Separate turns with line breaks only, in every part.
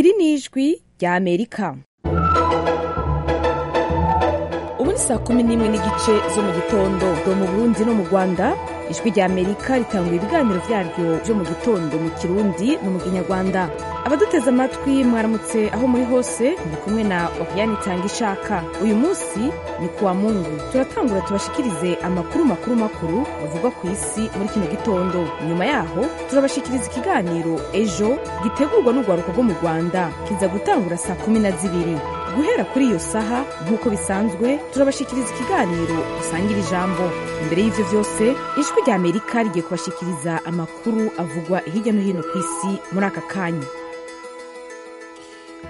ijwi ry'amerika ubu ni saa kumi n'imwe n'igice zo mu gitondo mu burundi no mu rwanda ijwi ry'amerika ritanguye ibiganiro byaryo byo mu gitondo mu kirundi no mu kinyarwanda abaduteze amatwi mwaramutse aho muri hose ndi kumwe na wakiyana ishaka uyu munsi ni kuwa mungu turatangura tubashikirize amakuru makuru makuru bavugwa ku isi muri kino gitondo nyuma yaho turabashikiriza ikiganiro ejo gitegurwa n'urwaruka rwo mu rwanda kiza gutangura saa kumi na zibiri guhera kuri iyo saha nk'uko bisanzwe turabashikiriza ikiganiro dusangira ijambo imbere y'ivyo vyose ijwi rya amerika rigiye kubashikiriza amakuru avugwa hirya no hino ku isi muri aka kanya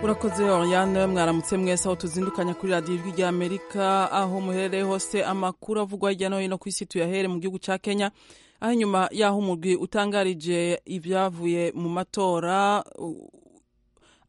urakoze oriane mwaramutse mwese aho tuzindukanya kuri radiyo ijwi rya amerika aho muherereye hose amakuru avugwa hirya no hino ku isi tuyahere mu gihugu ca kenya aho inyuma y'aho umugwi utangarije ibyavuye mu matora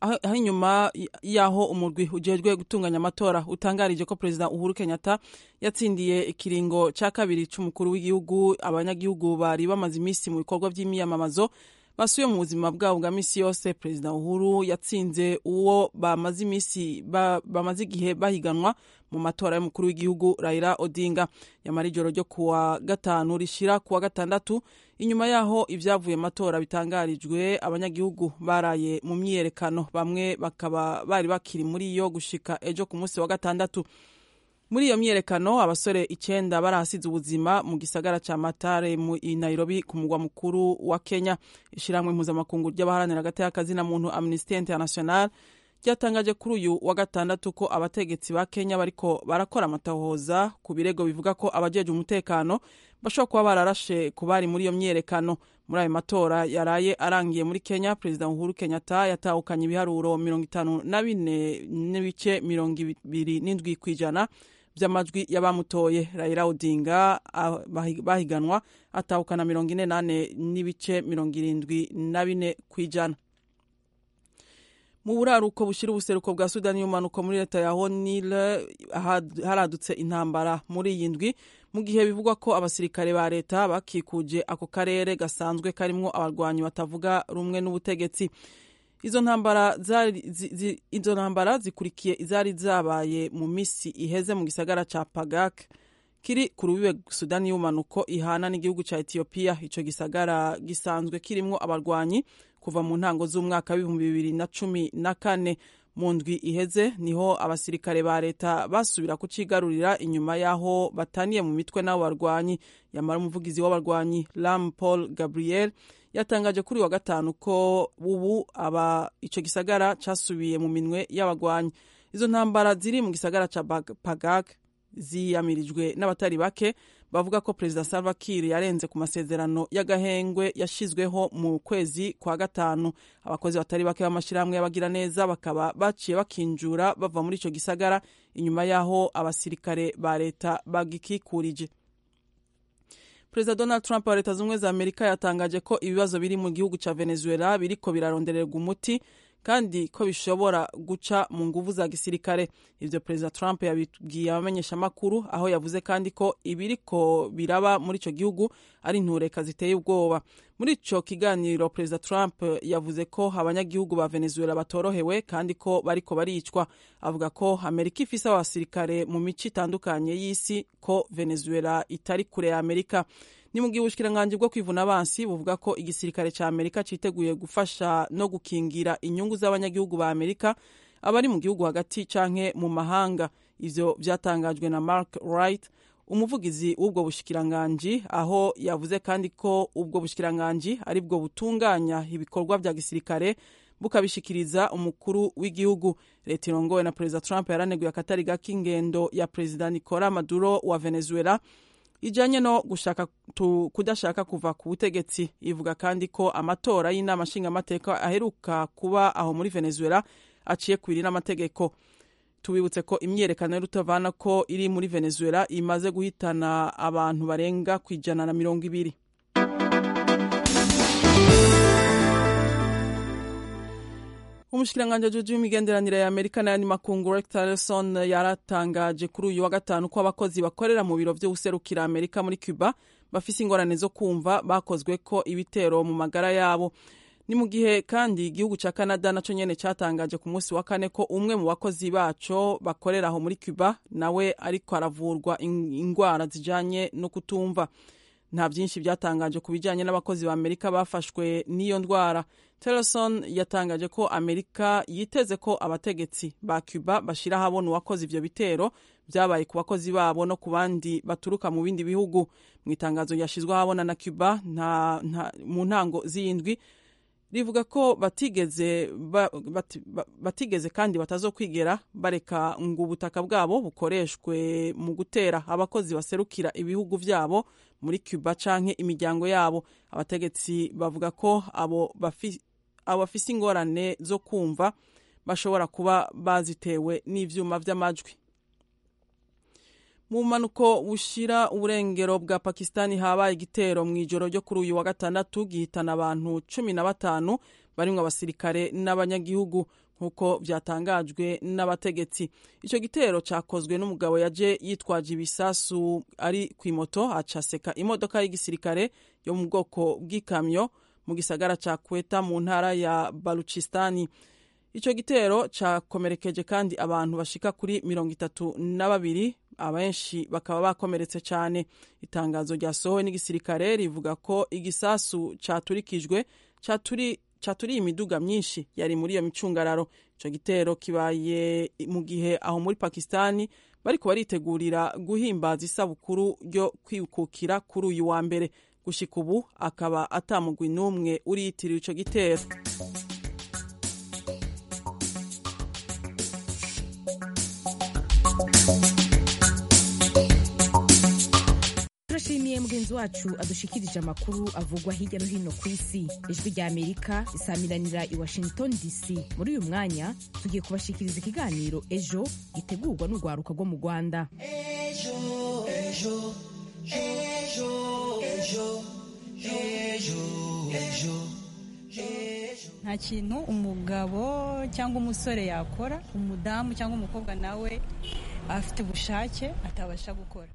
aho inyuma y'aho umurwi ujejwe gutunganya amatora utangarije ko perezida uhuru kenyatta yatsindiye ikiringo cya kabiri cy'umukuru w'igihugu abanyagihugu bari bamaze iminsi mu bikorwa by'imyiyamamazo basuye mu buzima bwabo bwa minsi yose perezida uhuru yatsinze uwo bamaze iminsi bamaze igihe bahiganwa mu matora y'umukuru w'igihugu Raila Odinga yamara ijoro ryo kuwa gatanu rishira kuwa gatandatu inyuma yaho ibyavuye amatora bitangarijwe abanyagihugu baraye mu myiyerekano bamwe bakaba bari bakiri muri yo gushika ejo ku munsi wa gatandatu muri iyo myiyerekano abasore icyenda barahasize ubuzima mu gisagara cya matare mu nairobi ku mugwa mukuru wa kenya ishyirahamwe mpuzamakungu ry'abaharanira agati na muntu amnesty international ryatangaje kuri uyu wa gatandatu ko abategetsi ba kenya bariko barakora amatahoza ku birego bivuga ko abajeje umutekano bashobora kuba bararashe ku bari muri iyo myiyerekano muri ayo matora yaraye arangiye muri kenya perezida uhuru kenyatta yatahukanye ibiharuro mirongo itanu na bine n'ibice mirongo ibiri n'indwi ku ijana by'amajwi y'abamutoye Raila Odinga bahiganwa atahukana mirongo ine nane n'ibice mirongo irindwi na bine ku ijana mu buraruko bushyira ubuseruko bwa sudani y'umanuko muri leta ya honile haradutse intambara muri iyi ndwi mu gihe bivugwa ko abasirikare ba leta bakikuje ako karere gasanzwe karimo abarwanyi batavuga rumwe n'ubutegetsi izo ntambara izo ntambara zikurikiye izari zabaye mu minsi iheze mu gisagara cya pagak kiri ku rubibe sudani y'umanuko ihana n'igihugu cya etiyopiya icyo gisagara gisanzwe kirimo abarwanyi kuva mu ntango z'umwaka w'ibihumbi bibiri na cumi na kane mu ndwi iheze niho abasirikare ba leta basubira kucigarurira inyuma y'aho bataniye mu mitwe n'abo barwanyi yamara umuvugizi w'abarwanyi ram paul gabriel yatangaje kuri wa gatanu ko ubu aba icyo gisagara cyasubiye mu minwe y'abarwanyi izo ntambara ziri mu gisagara cya pagak ziyamirijwe n'abatari bake bavuga ko perezida salva kiir yarenze ku masezerano y'agahengwe yashyizweho mu kwezi kwa gatanu abakozi batari bake b'amashyirahamwe y'abagiraneza bakaba baciye bakinjura bava muri icyo gisagara inyuma y'aho abasirikare ba leta bagikikurije perezida donald trump wa leta zunze ubumwe za amerika yatangaje ko ibibazo biri mu gihugu cya venezuela biriko birarondererwa umuti kandi ko bishobora guca mu nguvu za gisirikare ibyo perezida trump yabibwiye abamenyeshamakuru aho yavuze kandi ko ibiriko biraba muri icyo gihugu ari intureka ziteye ubwoba muri icyo kiganiro perezida trump yavuze ko abanyagihugu ba venezuela batorohewe kandi ko bariko baricwa avuga ko amerika ifise abasirikare mu mico itandukanye y'isi ko venezuela itari kure ya amerika ni mu gihe ubushikiranganje bwo kwivuna abansi buvuga ko igisirikare cya amerika citeguye gufasha no gukingira inyungu z'abanyagihugu ba amerika abari mu gihugu hagati canke mu mahanga ivyo vyatangajwe na mark wright umuvugizi w'ubwo bushikiranganji aho yavuze kandi ko ubwo bushikiranganji ari bwo butunganya ibikorwa bya gisirikare bukabishikiriza umukuru w'igihugu leta irongowe na perezida trump yaraneguye akatari gak'ingendo ya perezida nicola maduro wa venezuela ijanye no gushaka tu, kudashaka kuva ku butegetsi ivuga kandi ko amatora y'inama nshingamateka aheruka kuba aho muri venezuela aciye kwiri n'amategeko tubibutse ko imyiyerekano y'urutavana ko iri muri venezuela imaze guhitana abantu barenga ku ijana na mirongo ibiri umushikiranganji ajejwe imigenderanire ya amerika n'ayandi makungu rex tillerson yaratangaje kuri uyu wa gatanu ko abakozi bakorera mu biro vy'ubuserukira amerika muri cuba bafise ingorane zo kumva bakozwe ko ibitero mu magara yabo ni mu gihe kandi igihugu cya canada nacyo nyine cyatangaje ku munsi wa kane ko umwe mu bakozi baco bakorera aho muri cuba nawe ariko aravurwa indwara zijyanye no kutumva nta byinshi byatangaje ku bijyanye n'abakozi ba amerika bafashwe n'iyo ndwara teleson yatangaje ko amerika yiteze ko abategetsi ba cuba bashyira ahabona uwakoze ibyo bitero byabaye ku bakozi babo no ku bandi baturuka mu bindi bihugu mu itangazo ryashyizwe ahabona na cuba mu ntango z'indwi rivuga ko batigeze ba, bat, bat, batigeze kandi batazokwigera bareka ngo ubutaka bwabo bukoreshwe mu gutera abakozi baserukira ibihugu byabo muri cuba canke imiryango yabo abategetsi bavuga ko abo bafise ingorane zo kumva bashobora kuba bazitewe n'ivyuma vy'amajwi mu mpanuko bushira uburengero bwa pakistani habaye igitero mu ijoro ryo kuri uyu wa gatandatu gihitana abantu cumi na batanu barimo abasirikare n'abanyagihugu nk'uko byatangajwe n'abategetsi icyo gitero cyakozwe n'umugabo yaje yitwaje ibisasu ari ku imoto acaseka imodoka y'igisirikare yo mu bwoko bw'ikamyo mu gisagara cya kweta mu ntara ya baluchistani icyo gitero cyakomerekeje kandi abantu bashika kuri mirongo itatu na babiri abenshi bakaba bakomeretse cyane itangazo ryasohowe n'igisirikare rivuga ko igisasu cyaturikijwe cyaturiye imiduga myinshi yari muri iyo micungararo icyo gitero kibaye mu gihe aho muri pakistani bariko baritegurira guhimbaza isabukuru ryo kwikukira kuri uyu wa mbere gushyika ubu akaba atamugwi n'umwe uriyitiriwe icyo gitero
turashimiye mugenzi wacu adushikirije amakuru avugwa hirya no hino ku isi ijwi rya amerika risamiranira i washington dc muri uyu mwanya tugiye kubashikiriza ikiganiro ejo gitegurwa n'urwaruka rwo mu rwanda
ejo ejo ejo ejo ejo ejo ejo
nta kintu umugabo cyangwa umusore yakora umudamu cyangwa umukobwa nawe afite ubushake atabasha gukora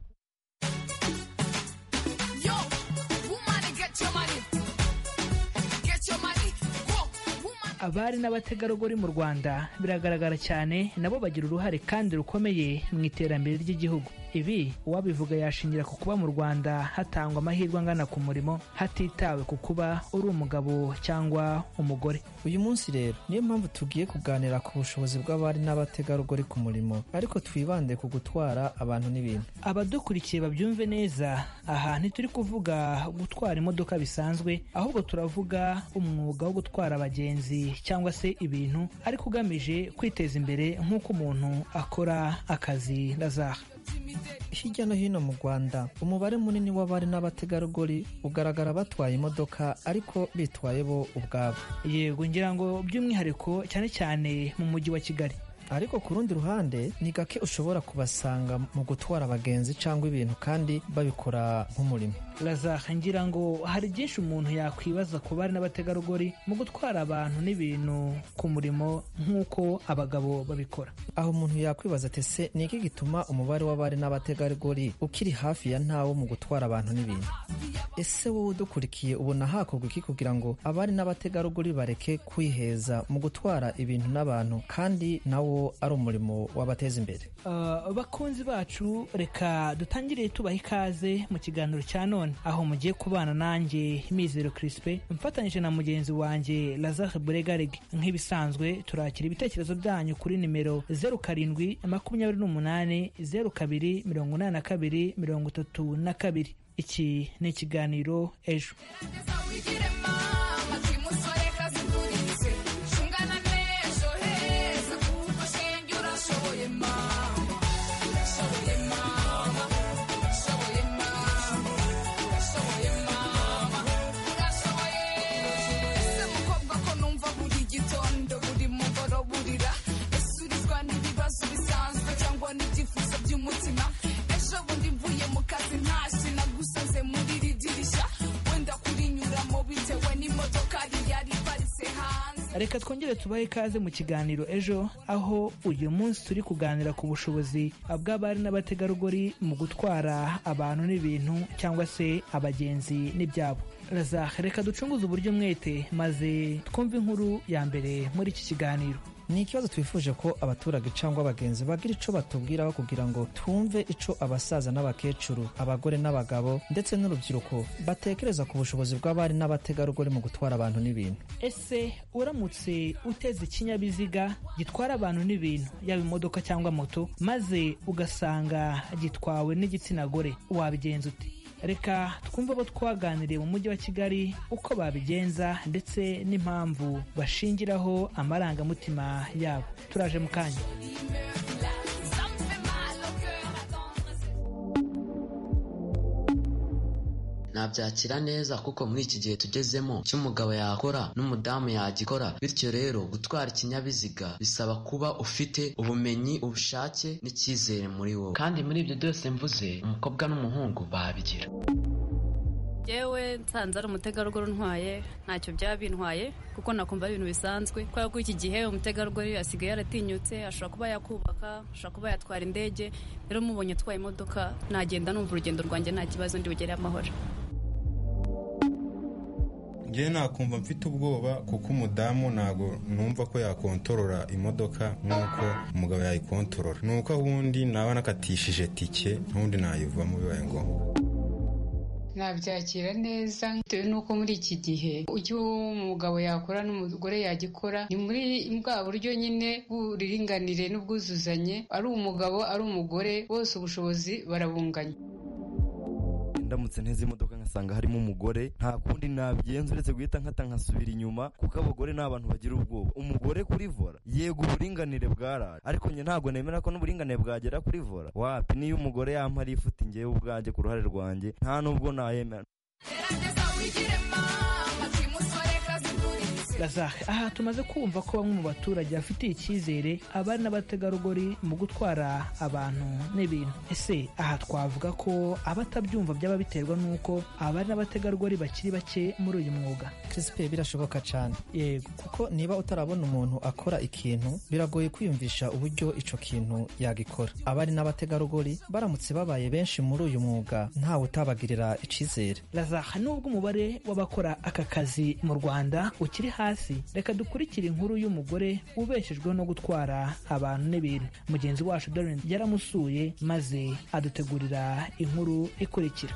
abari n'abategarugori mu rwanda biragaragara cyane nabo bagira uruhare kandi rukomeye mu iterambere ry'igihugu ibi uwabivuga yashingira ku kuba mu rwanda hatangwa amahirwe angana ku murimo hatitawe ku kuba uri umugabo cyangwa umugore
uyu munsi rero niyo mpamvu tugiye kuganira ku bushobozi bw'abari n'abategarugori ku murimo ariko twibande ku gutwara abantu n'ibintu
abadukurikiye babyumve neza aha ntituri kuvuga gutwara imodoka bisanzwe ahubwo turavuga umwuga wo gutwara abagenzi cyangwa se ibintu ariko ugamije kwiteza imbere nk'uko umuntu akora akazi na zaha
hirya no hino mu rwanda umubare munini w'abari n'abategarugori ugaragara batwaye imodoka ariko bitwaye bo ubwabo
yego ngira ngo by'umwihariko cyane cyane mu mujyi wa kigali
ariko ku rundi ruhande ni gake ushobora kubasanga mu gutwara abagenzi cyangwa ibintu kandi babikora nk'umurimo
razaha ngira ngo hari byinshi umuntu yakwibaza ku bari n'abategarugori mu gutwara abantu n'ibintu ku murimo nk'uko abagabo babikora
aho umuntu yakwibaza ati se ni iki gituma umubare w'abari n'abategarugori ukiri hafi ya ntawo mu gutwara abantu n'ibintu ese wowe udukurikiye ubona hakorwa iki kugira ngo abari n'abategarugori bareke kwiheza mu gutwara ibintu n'abantu kandi nawo ari umurimo wabateza imbere
uh, bakunzi bacu reka dutangire tubaha ikaze mu kiganiro cya none aho mugiye kubana nanjye mizero kirisipe mfatanyije na mugenzi wanjye lazare buregarege nk'ibisanzwe turakira ibitekerezo byanyu kuri nimero zeru karindwi makumyabiri n'umunani zeru kabiri mirongo inani na kabiri mirongo itatu na kabiri iki ni ikiganiro ejo
kazi ntashina gusoze muri iri dirishya wenda kurinyuramo bitewe ni
reka twongere tubahe ikaze mu kiganiro ejo aho uyu munsi turi kuganira ku bushobozi bw'abari n'abategarugori mu gutwara abantu n'ibintu cyangwa se abagenzi n'ibyabo Razak, reka ducunguze uburyo umwete maze twumve inkuru ya mbere muri iki kiganiro
ni ikibazo twifuje ko abaturage cyangwa abagenzi bagira icyo batubwiraho kugira ngo twumve icyo abasaza n'abakecuru abagore n'abagabo ndetse n'urubyiruko batekereza ku bushobozi bw'abari n'abategarugori mu gutwara abantu n'ibintu
ese uramutse uteze ikinyabiziga gitwara abantu n'ibintu yaba imodoka cyangwa moto maze ugasanga gitwawe n'igitsina gore wabigenza ute reka twumve abo twaganiriye mu mujyi wa kigali uko babigenza ndetse n'impamvu bashingiraho amarangamutima yabo turaje mu kanya
nabyakira neza kuko muri iki gihe tugezemo icyo umugabo yakora n'umudamu yagikora bityo rero gutwara ikinyabiziga bisaba kuba ufite ubumenyi ubushake n'icyizere muri wowe kandi muri ibyo byose mvuze umukobwa n'umuhungu babigira
yewe nsanze ari umutegarugori untwaye ntacyo byaba bintwaye kuko nakumva ari ibintu bisanzwe kubera ko iki gihe umutegarugori asigaye yaratinyutse ashobora kuba yakubaka ashobora kuba yatwara indege rero mubonye atwaye imodoka nagenda numva urugendo rwanjye nta kibazo ndi bugere amahoro
njyewe nakumva mfite ubwoba kuko umudamu ntabwo numva ko yakontorora imodoka nk'uko umugabo yayikontorora ni uko ahundi naba nakatishije tike n'ubundi nayivamo bibaye ngombwa
nabyakira neza bitewe n'uko muri iki gihe icyo umugabo yakora n'umugore yagikora ni muri bwa buryo nyine bw'uburinganire n'ubwuzuzanye ari umugabo ari umugore bose ubushobozi barabunganya
ndamutse nteze imodoka ngasanga harimo umugore nta kundi nabigenza uretse guhita nkata nkasubira inyuma kuko abagore ni abantu bagira ubwoba umugore kuri vora yego uburinganire bwaraje ariko njye ntabwo nemera ko n'uburinganire bwagera kuri vora wapi niyo umugore yampara ifuti njyewe ubwanjye ku ruhare rwanjye nta n'ubwo nayemera
Razak, aha tumaze kumva ko bamwe mu baturage bafitiye icyizere abari n'abategarugori mu gutwara abantu n'ibintu ese aha twavuga ko abatabyumva byaba biterwa n'uko abari n'abategarugori bakiri bake muri uyu mwuga
Crispin birashoboka cyane
yego
kuko niba utarabona umuntu akora ikintu biragoye kwiyumvisha uburyo icyo kintu yagikora abari n'abategarugori baramutse babaye benshi muri uyu mwuga ntawe utabagirira icyizere
Razak, nubwo umubare w'abakora aka kazi mu rwanda ukiri hasi reka dukurikire inkuru y'umugore ubeshejweho no gutwara abantu n'ibintu mugenzi wacu Darren yaramusuye maze adutegurira inkuru ikurikira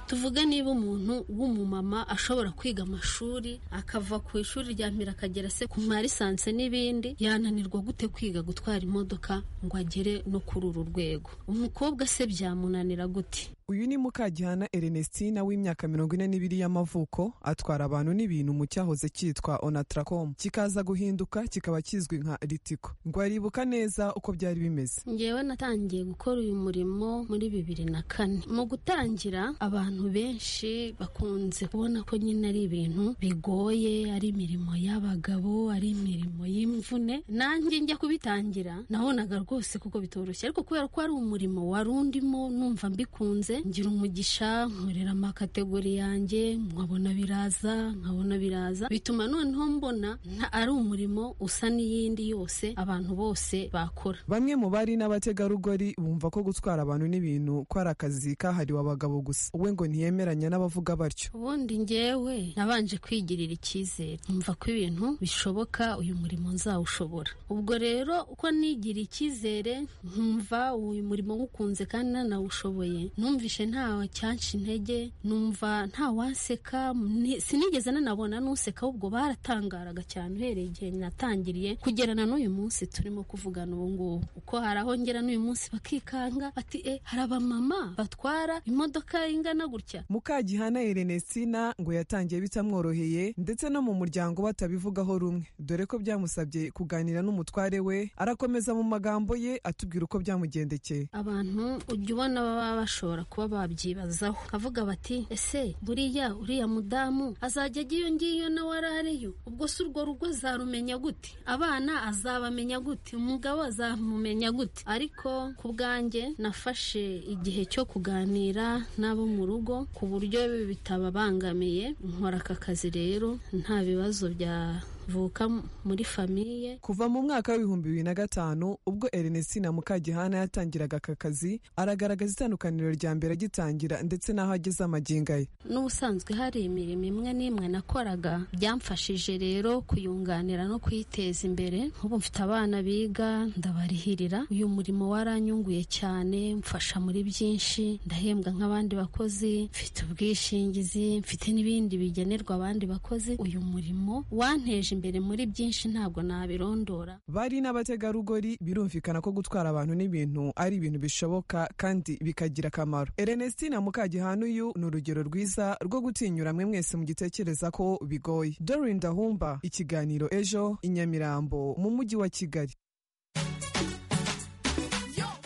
tuvuge niba umuntu w'umumama ashobora kwiga amashuri akava ku ishuri rya mbere akagera se ku marisanse n'ibindi yananirwa gute kwiga gutwara imodoka ngo agere no kuri uru rwego umukobwa se byamunanira gute
uyu ni mukagihana Ernestina w'imyaka mirongo ine n'ibiri y'amavuko atwara abantu n'ibintu mu cyahoze cyitwa onatracom kikaza guhinduka kikaba kizwi nka ritiko ngo aribuka neza uko byari bimeze
ngewe natangiye gukora uyu murimo muri bibiri na kane mu gutangira abantu benshi bakunze kubona ko nyine ari ibintu bigoye ari imirimo y'abagabo ari imirimo y'imvune nanjye njya kubitangira nabonaga rwose kuko bitoroshye ariko kubera ko ari umurimo wari undimo numva mbikunze ngira umugisha nkorera amakategori yanjye nkabona biraza nkabona biraza bituma noneho mbona nta- ari umurimo usa n'iyindi yose abantu bose bakora
bamwe mu bari n'abategarugori bumva ko gutwara abantu n'ibintu ko ari akazi kahariwe abagabo gusa we ngo ntiyemeranya n'abavuga batyo
ubundi ngewe nabanje kwigirira icyizere numva ko ibintu bishoboka uyu murimo nzawushobora ubwo rero uko nigira icyizere nkumva uyu murimo nywukunze kandi nanawushoboye numvishe ntawe cyanshi intege numva ntawanseka ni- sinigeze nanabona n'useka ahubwo baratangaraga cyane uhereye igihe natangiriye kugera na n'uyu munsi turimo kuvugana ubu ngubu uko hari aho ngera n'uyu munsi bakikanga bati e hari abamama batwara imodoka ingana gutya
mukagihana Ernestina ngo yatangiye bitamworoheye ndetse no mu muryango batabivugaho rumwe dore ko byamusabye kuganira n'umutware we arakomeza mu magambo ye atubwira uko byamugendekeye
abantu ujya ubona baba bashobora kuba babyibazaho kavuga bati ese buriya uriya mudamu azajya ajya iyo ngiyo nawe arariyo ubwo si urwo rugo azarumenya gute abana azabamenya gute umugabo azamumenya gute ariko ku bwanjye nafashe igihe cyo kuganira n'abo mu rugo ku buryo bitababangamiye nkora aka kazi rero nta bibazo byavuka muri famiye
kuva mu mwaka w'ibihumbi bibiri na gatanu ubwo Ernestina Mukagihana yatangiraga aka kazi aragaragaza itandukaniro rya mbere agitangira ndetse n'aho ageze amagingo ye
n'ubusanzwe hari imirimo imwe n'imwe nakoraga byamfashije rero kuyunganira no kuyiteza imbere nk'ubu mfite abana biga ndabarihirira uyu murimo waranyunguye cyane mfasha muri byinshi ndahembwa nk'abandi bakozi mfite ubwishingizi mfite n'ibindi bigenerwa abandi bakozi uyu murimo wanteje imbere muri byinshi ntabwo nabirondora
bari n'abategarugori birumvikana ko gutwara abantu n'ibintu ari ibintu bishoboka kandi bikagira akamaro Ernestina Mukagihanuyu ni urugero rwiza rwo gutinyura mwe mwese mugitekereza ko bigoye Doreen Dahumba ikiganiro ejo i Nyamirambo mu mujyi wa Kigali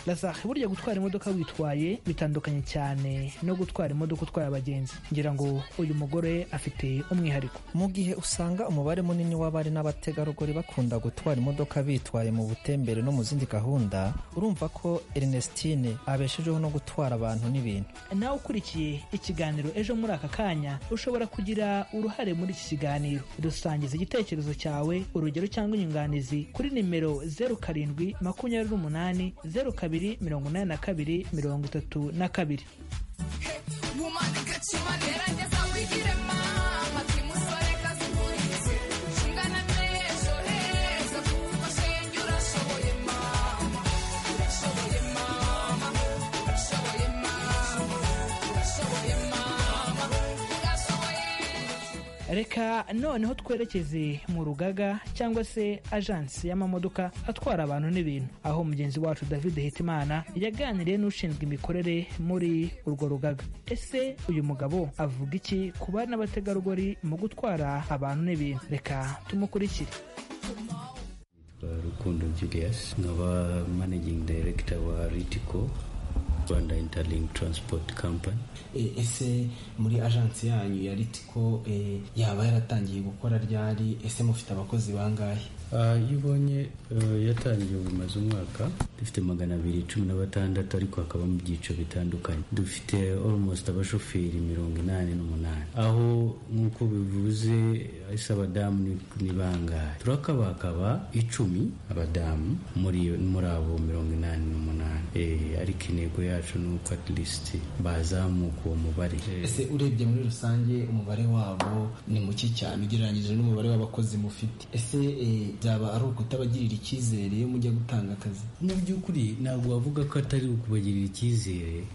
Lazare burya gutwara imodoka witwaye bitandukanye cyane no gutwara imodoka utwaye abagenzi ngira ngo uyu mugore afite umwihariko
mu gihe usanga umubare munini w'abari n'abategarugori bakunda gutwara imodoka bitwaye mu butembere no mu zindi gahunda urumva ko Ernestine abeshejeho no gutwara abantu n'ibintu
nawe ukurikiye ikiganiro ejo muri aka kanya ushobora kugira uruhare muri iki kiganiro dusangiza igitekerezo cyawe urugero cyangwa inyunganizi kuri nimero zeru karindwi makumyabiri n'umunani zeru kabiri kabiri mirongo inani na kabiri mirongo itatu na kabiri reka noneho twerekeze mu rugaga cyangwa se ajansi y'amamodoka atwara abantu n'ibintu aho mugenzi wacu david hitimana yaganiriye n'ushinzwe imikorere muri urwo rugaga ese uyu mugabo avuga iki ku bari n'abategarugori mu gutwara abantu n'ibintu reka tumukurikire
rukundo julius nkaba managing director wa ritico rwanda interlink transport company
ese muri ajansi yanyu ya ritiko yaba yaratangiye gukora ryari ese mufite abakozi bangahe
iyo ubonye yatangiye bumaze umwaka dufite magana abiri cumi na batandatu ariko hakaba mu byiciro bitandukanye dufite almost abashoferi mirongo inani n'umunani aho nk'uko bivuze ese abadamu ni bangahe turakabakaba icumi abadamu muri muri abo mirongo inani n'umunani ariko intego yacu ni uko at least bazamuka uwo mubare
ese urebye muri rusange umubare wabo ni muke cyane ugereranyije n'umubare w'abakozi mufite ese byaba ari ukutabagirira icyizere iyo mujya gutanga akazi
mu by'ukuri ntabwo wavuga ko atari ukubagirira icyizere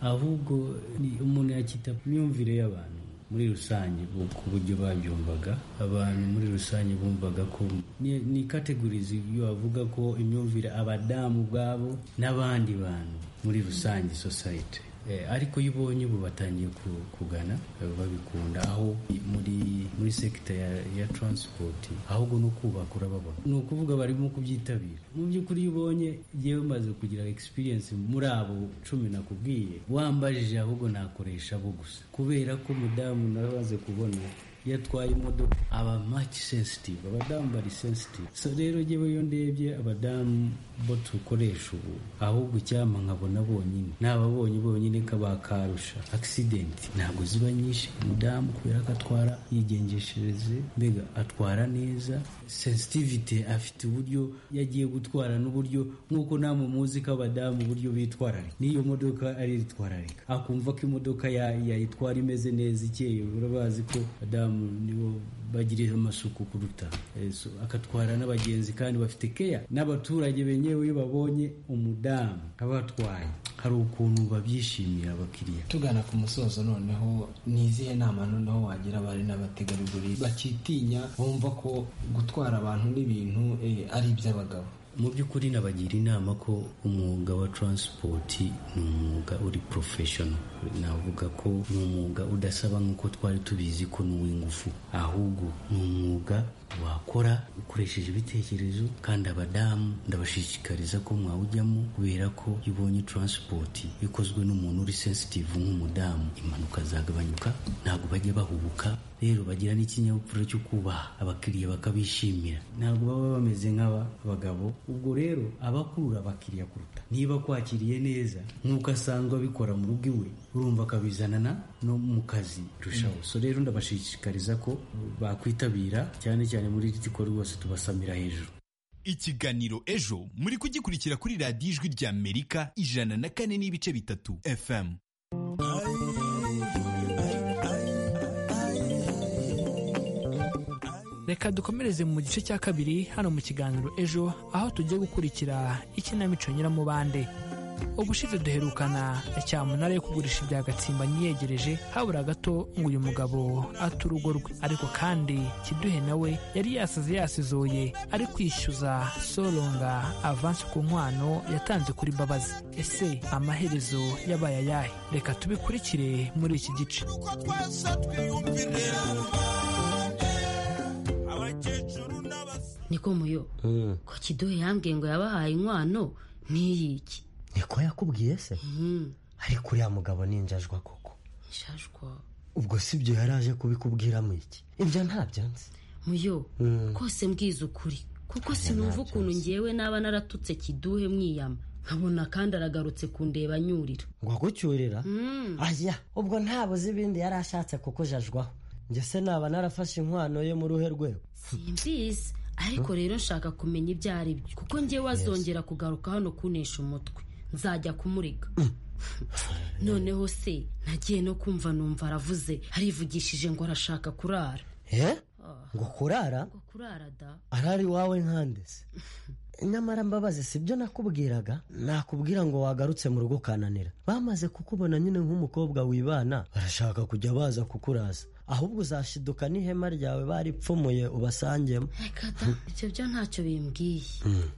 ahubwo umuntu yakita ku myumvire y'abantu muri rusange ku buryo babyumvaga abantu muri rusange bumvaga ko ni kategorizi iyo wavuga ko imyumvire abadamu ubwabo n'abandi bantu muri rusange sosayete ariko iyo ubonye ubu batangiye kugana babikunda aho muri muri sekita ya taransipoti ahubwo no kubaka urababona ni ukuvuga barimo kubyitabira mu by'ukuri iyo ubonye yewe umaze kugira egisipiriyensi muri abo cumi nakubwiye wambajije ahubwo nakoresha abo gusa kubera ko umudamu nawe amaze kubona iyo atwaye imodoka aba maci sensitive abadamu bari sensitive so rero njyewe iyo ndebye abadamu bo dukoresha ubu ahubwo icyama nkabona bonyine nababonye bonyine kabakarusha akisidenti ntabwo ziba nyinshi umudamu kubera ko atwara yigengeshereze mbega atwara neza sensitivite afite uburyo yagiye gutwara n'uburyo nk'uko namwe muzi ko abadamu uburyo bitwararika n'iyo modoka aritwararika akumva ko imodoka yayitwara imeze neza ikeye urabazi ko abadamu nibo bagirira amasuku kuruta agatwara n'abagenzi kandi bafite keya n'abaturage benyewe iyo babonye umudamu abatwaye hari ukuntu babyishimira abakiriya
tugana ku musozo noneho ni izihe nama noneho wagira abari n'abategarugori bakitinya bumva ko gutwara abantu n'ibintu ari iby'abagabo
mu by'ukuri nabagira inama ko umwuga wa taransipoti ni umwuga uri porofeshono navuga ko ni umwuga udasaba nk'uko twari tubizi ko ni uw'ingufu ahubwo ni umwuga wakora ukoresheje ibitekerezo kandi abadamu ndabashishikariza ko mwawujyamo kubera ko iyo ubonye taransipoti ikozwe n'umuntu uri sensitivu nk'umudamu impanuka zagabanyuka ntabwo bajya bahubuka rero bagira n'ikinyabupfura cyo kubaha abakiriya bakabishimira ntabwo baba bameze nk'abagabo ubwo rero abakurura abakiriya kuruta niba kwakiriye neza nk'uko asanzwe abikora mu rugo iwe urumva akabizanana no mu kazi rushaho so rero ndabashishikariza ko bakwitabira cyane cyane muri iki gikorwa rwose tubasamira hejuru
ikiganiro ejo muri kugikurikira kuri radiyo ijwi rya amerika ijana na kane n'ibice bitatu fm
reka dukomereze mu gice cya kabiri hano mu kiganiro ejo aho tugiye gukurikira ikinamico nyiramubande ubushize duherukana cyamunara yo kugurisha ibya gatsimbanyi yegereje habura gato ngo uyu mugabo ate urugo rwe ariko kandi kiduhe nawe yari yasaze yasizoye ari kwishyuza soronga avansi ku nkwano yatanze kuri mbabazi ese amaherezo yabaye ayahe reka tubikurikire muri iki gice
niko muyo ko kiduhe yambwiye ngo yabahaye inkwano n'iyiki
niko yakubwiye se ariko uriya mugabo ni injajwa koko
ishashwa
ubwo si byo yari aje kubikubwiramo iki ibyo ntabyo nzi
muyo kose mbwiza ukuri kuko sinumva ukuntu ngewe naba naratutse kiduhe mwiyama nkabona kandi aragarutse kundeba anyurira
ngo agucyurira aya ubwo ntabuze ibindi yari ashatse kuko jajwaho njye se naba narafashe inkwano ye mu ruhe rwego
simbizi ariko rero nshaka kumenya ibyo ari byo kuko ngewe azongera kugaruka hano kunesha umutwe nzajya kumurega noneho se nagiye no kumva numva aravuze arivugishije ngo arashaka kurara
Eh? ngo kurara
ngo kurara da
arari iwawe nkande se nyamara mbabazi si byo nakubwiraga nakubwira ngo wagarutse mu rugo ukananira bamaze kukubona nyine nk'umukobwa wibana barashaka kujya baza kukuraza ahubwo uzashiduka n'ihema ryawe baripfumuye ubasangemo
reka da ibyo byo ntacyo bimbwiye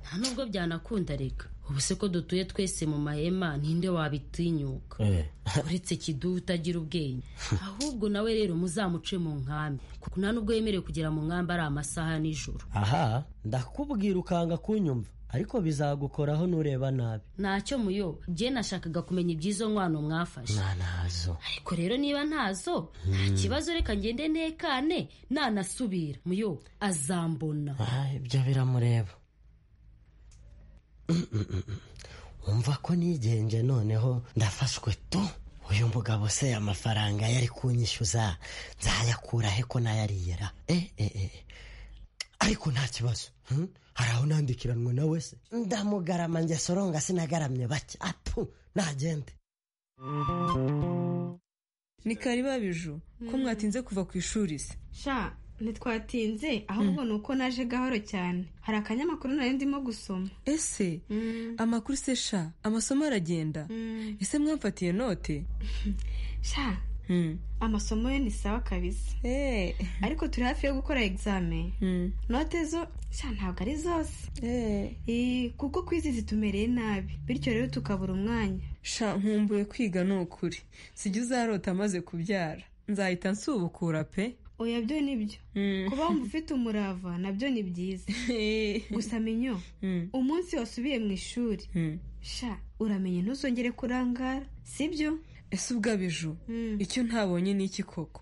nta nubwo byanakunda reka ubu se ko dutuye twese mu mahema ninde wabitinyuka uretse kiduha utagira ubwenge ahubwo nawe rero muzamuce mu nkambi kuko nta nubwo yemerewe kugera mu nkambi ari amasaha nijoro
aha ndakubwira ukanga kunyumva ariko bizagukoraho nureba nabi
ntacyo muyo jye nashakaga kumenya iby'izo nkwano mwafashe
nanazo
ariko rero niba ntazo nta kibazo reka ngende ntekane nanasubira muyo azambona
ibyo biramureba wumva ko nigenje noneho ndafashwe tu uyu mugabo se amafaranga yari kunyishyuza nzayakura he ko nayariyera eh, eh, eh. ariko nta kibazo hmm? hari aho nandikiranwe nawe se ndamugarama njye soronga sinagaramye bake atu nagende
ni kari babiju ko mwatinze kuva ku ishuri se
sha ntitwatinze ahubwo ni uko naje gahoro cyane hari akanyamakuru nari ndimo gusoma
ese amakuru se sha amasomo aragenda ese mwamfatiye note
sha amasomo yo ni sawa kabisa ariko turi hafi yo gukora egizame note zo sha ntabwo ari zose Eh, kuko ku izi zitumereye nabi bityo rero tukabura umwanya
sha nkumbuye kwiga ni ukuri sijya uzarota amaze kubyara nzahita nsubukura pe
oya byo ni byo kuba wumva ufite umurava nabyo ni byiza gusa menyo umunsi wasubiye mu ishuri sha uramenye ntuzongere kurangara sibyo
ese ubwabiju icyo ntabonye ni iki koko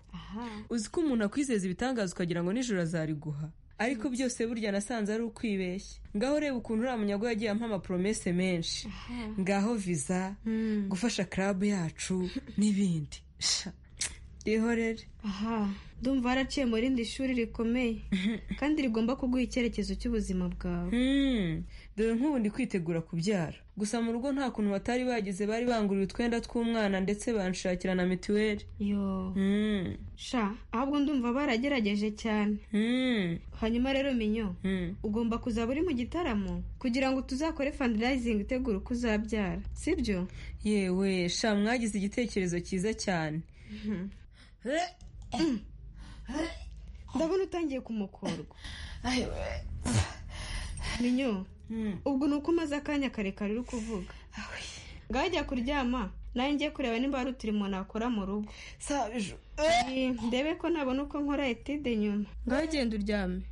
uzi ko umuntu akwizeza ibitangaza ukagira ngo nijoro azariguha ariko byose burya nasanze ari ukwibeshya ngaho reba ukuntu uriya munyago yagiye ampa amapromese menshi ngaho viza gufasha club yacu n'ibindi sha ihorere
aha ndumva waraciye mu rindi shuri rikomeye kandi rigomba kuguha icyerekezo cy'ubuzima bwawe
dore nk'ubu ndi kwitegura kubyara gusa mu rugo nta kuntu batari bagize bari banguriye utwenda tw'umwana ndetse banshakira na mituweli
yo sha ahubwo ndumva baragerageje cyane hanyuma rero minyo ugomba kuzaba uri mu gitaramo kugira ngo tuzakore fandirayizingi itegura uko uzabyara sibyo
yewe sha mwagize igitekerezo cyiza cyane
ndabona utangiye kumukorwa minyo ubwo ni uko umaze akanya karekare uri kuvuga ngaho jya kuryama nawe ngiye kureba niba hari uturimo nakora mu rugo Eh, ndebe ko nabona uko nkora etide nyuma ngaho genda uryame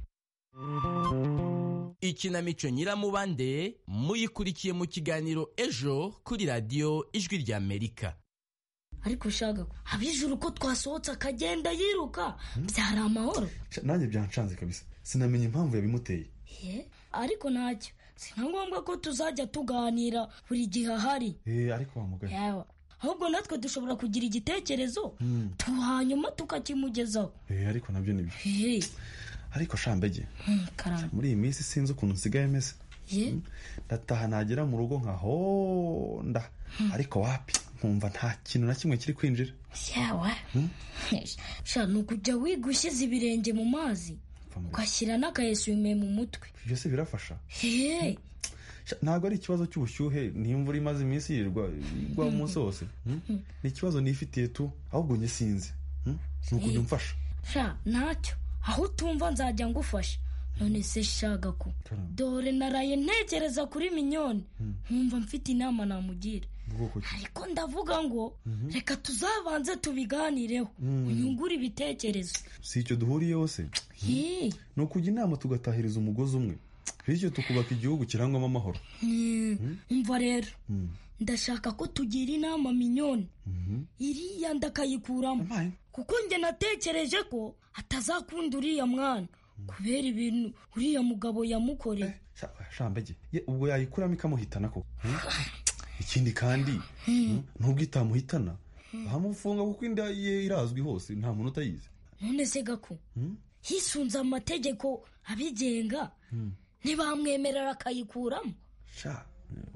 ikinamico nyiramubande muyikurikiye mu kiganiro ejo kuri radiyo ijwi ry'amerika
ariko shaga abijuru ko twasohotse akagenda yiruka byari amahoro
nanjye byancanze kabisa sinamenya impamvu yabimuteye
Ye, ariko ntacyo si nka ngombwa ko tuzajya tuganira buri gihe ahari
Eh, ariko wa mugani
Yewe, ahubwo natwe dushobora kugira igitekerezo
Hmm.
tu hanyuma tukakimugezaho
Eh, ariko nabyo ni byo
Hey,
ariko shambege
hmm, karamba
muri iyi minsi sinzi ukuntu nsigaye meze
ye
ndataha nagera mu rugo nkahonda ariko wapi nkumva nta kintu na kimwe kiri kwinjira
yewe sha ni ukujya wiga ushyize ibirenge mu mazi ugashyira n'akayesume mu mutwe
byose birafasha
Hey,
Sha, ntabwo ari ikibazo cy'ubushyuhe n'imvura imaze iminsi yirirwa igwa umunsi wose Hmm? ni ikibazo nifitiye tu ahubwo njye sinzi Hmm? ni ukuntu umfasha
sha ntacyo aho utumva nzajya ngufasha none se shaga ko dore naraye ntekereza kuri minyoni nkumva mfite inama namugira
bwoko ki
ko ndavuga ngo reka tuzabanze tubiganireho
Mm.
unyungure ibitekerezo
si icyo duhuriyeho se
Hi,
ni ukujya inama tugatahiriza umugozi umwe bityo tukubaka igihugu kirangwamo amahoro
mm, umva rero
Mm.
ndashaka ko tugira inama minyoni
Mhm.
iriya ndakayikuramo kuko njye natekereje ko atazakunda uriya mwana kubera ibintu uriya mugabo yamukoreye
shambege ye, ubwo yayikuramo ikamuhitana ko Hmm? ikindi kandi hmm, nubwo itamuhitana bamufunga kuko inda ye irazwi hose nta muntu utayizi
none se gako
Hmm?
hisunze amategeko abigenga
Hmm.
ntibamwemerera akayikuramo
sha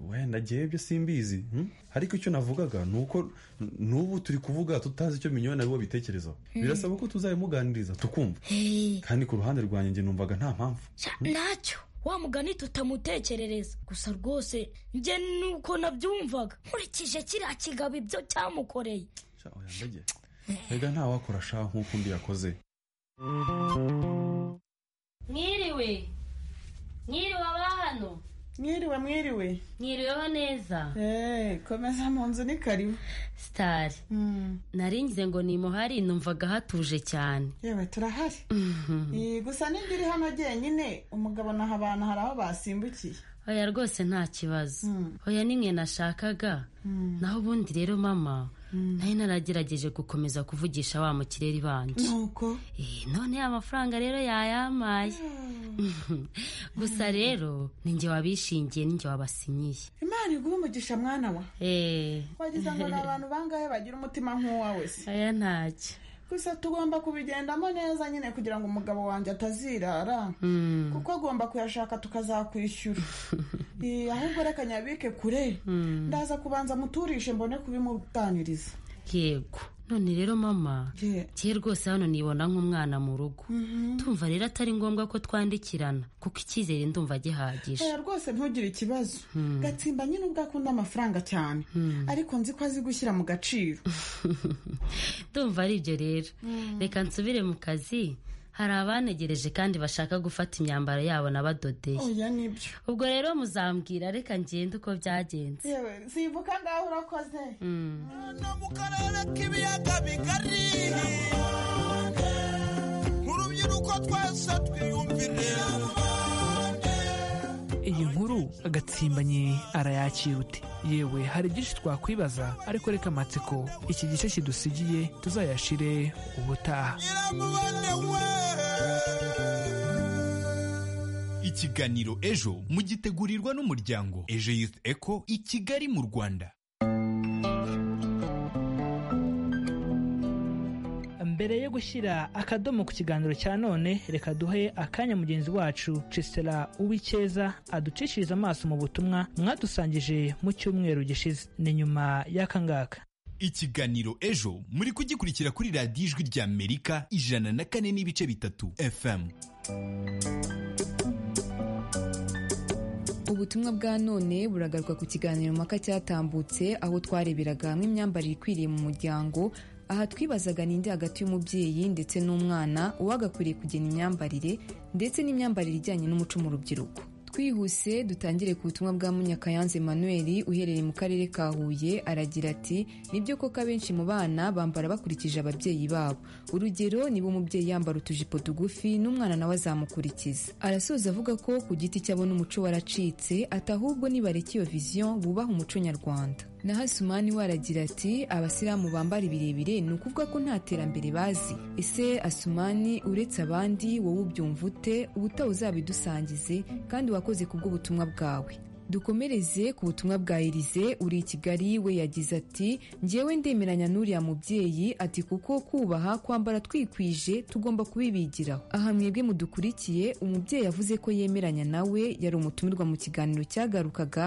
wenda ngewe ibyo simbizi hmm? ariko icyo navugaga ni uko n- n'ubu turi kuvuga tutazi icyo minyoni aribo bitekerezaho
Hmm.
birasaba ko tuzabimuganiriza tukumva kandi ku ruhande rwanjye njye numvaga nta mpamvu
Sha, ntacyo wa mugani tutamutekerereza gusa rwose njye nuko nabyumvaga nkurikije kiriya kigabo ibyo cyamukoreye
Sha, oya mbege. mbega nta wakora sha nk'uko undi yakoze
mwiriwe mwiriwe abahano
mwiriwe mwiriwe
mwiriweho neza
Eh, komeza mu nzu ni karibu
sitari naringize ngo nimuhari numvaga hatuje cyane
yewe turahari Eh, gusa nimba iri hano jyenyine umugabo naha abantu hari aho basimbukiye
oya rwose nta kibazo oya ni mwe nashakaga
Mm.
naho ubundi rero mama nari naragerageje gukomeza kuvugisha wa mukireri banjye
nuko
none ya mafaranga rero yayampaye gusa rero ni njye wabishingiye ni njye wabasinyiye
imana iguhe umugisha mwana wa
Eh.
wagize ngo ni abantu bangahe bagira umutima nk'uwawe se
oya ntacyo
gusa tugomba kubigendamo neza nyine kugira ngo umugabo wanjye atazirara
Mm.
kuko agomba kuyashaka tukazakwishyura Eh, ahubwo reka nyabike kure
Mm.
ndaza kubanza muturishe mbone kubimuganiriza
yego none rero mama ngiye rwose hano nibona nk'umwana mu rugo tumva rero atari ngombwa ko twandikirana kuko icyizere ndumva gihagije
oya rwose ntugire ikibazo
Mm.
gatsimba nyine ubwo akunda amafaranga cyane ariko nzi ko azi gushyira mu gaciro
ndumva ari ibyo rero reka nsubire mu kazi hari abantegereje kandi bashaka gufata imyambaro yabo nabadodeye
oya nibyo
ubwo rero muzambwira reka ngende uko byagenze
yewe sibuka ngaho urakoze
k'ibiyaga bigari nk'urubyiruko twese twiyumvire
iyi nkuru agatsimbanye arayakirute yewe hari byinshi twakwibaza ariko reka amatsiko iki gice kidusigiye tuzayashire ubutaha
ikiganiro ejo mugitegurirwa n'umuryango ejo youth eco i kigali mu rwanda
mbere yo gushyira akadomo ku kiganiro cya none reka duhe akanya mugenzi wacu cisitera uw'icyeza aducishirize amaso mu butumwa mwadusangije mu cyumweru gishize ni nyuma y'aka ngaka
ikiganiro ejo muri kugikurikira kuri radiyo ijwi ry'amerika ijana na kane n'ibice bitatu fm
ubutumwa bwa none buragarwa ku kiganiro mpaka cyatambutse aho twareberaga hamwe imyambarire ikwiriye mu muryango aha twibazaga ninde hagati y'umubyeyi ndetse n'umwana uwagakwiriye kugena imyambarire ndetse n'imyambarire ijyanye n'umuco mu rubyiruko twihuse dutangire ku butumwa bwa munyakayanze Emmanuel uherereye mu karere ka huye aragira ati nibyo koko abenshi mu bana bambara bakurikije ababyeyi babo urugero niba umubyeyi yambara utujipo tugufi n'umwana nawe azamukurikiza arasoza avuga ko ku giti cyabo n'umuco waracitse ati ahubwo nibareka iyo vision bubaha umuco nyarwanda naho asumani we aragira ati abasilamu bambara ibirebire ni ukuvuga ko nta terambere bazi ese asumani uretse abandi wowe ubyumva ute ubutaha uzabidusangize kandi wakoze ku bw'ubutumwa bwawe dukomereze ku butumwa bwa elize uri i kigali we yagize ati njyewe ndemeranya n'uriya mubyeyi ati kuko kubaha kwambara twikwije tugomba kubibigiraho aha mwebwe mudukurikiye umubyeyi yavuze ko yemeranya nawe yari umutumirwa mu kiganiro cyagarukaga